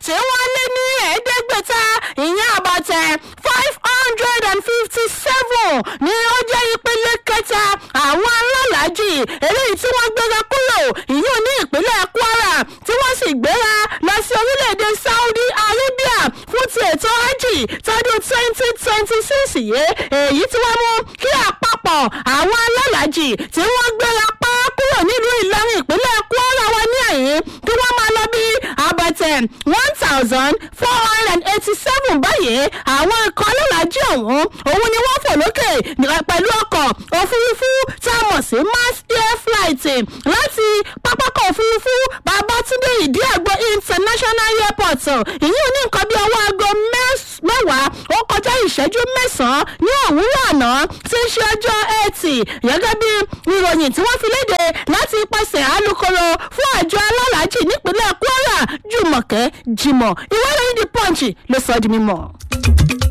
tí wọ́n lé ní ẹ̀ẹ́dẹ́gbẹ̀ta ìyẹn àbàtẹ̀ five hundred and fifty seven ni ó jẹ́ ìpele kẹta àwọn alálàájì eléyìí tí wọ́n gbéra kúrò ìyún ní ìpínlẹ̀ kwara tí wọ́n sì gbéra lọ sí orílẹ̀-èdè saudi arabia fún ti ètò hajj tọdún twenty twenty six yìí èyí tí wọ́n mú kí àpapọ̀ àwọn alálàájì tí wọ́n gbéra pa kúrò nílùú ìlọrin ìpínlẹ̀ kwara wa ní ẹ̀yìn kí wọ́n máa lọ bí àbàtẹ̀ one thousand four hundred and eighty seven báyìí àwọn ikọ̀ alálàájì ọ̀hún òun ni wọ́n fò lókè pẹ̀lú ọkọ̀ òfurufú tá a mọ̀ sí mass air flight láti pápákọ̀ òfurufú babatunde ìdíàgbò international airport ìyún ní nǹkan bí ọwọ́ aago mẹ́wàá ó kọjá ìṣẹ́jú mẹ́sàn-án ní òwúrọ̀ àná tí ń ṣe ọjọ́ ẹtì gẹ́gẹ́ bí ìròyìn tí wọ́n fi léde láti ipasẹ̀ alūkkóró fún àjọ alálàájì nípínlẹ̀ kwara jùmọ̀kẹ́ jimoh ìwé ìròyìn the punch ló sọ ọ́ di mímọ́.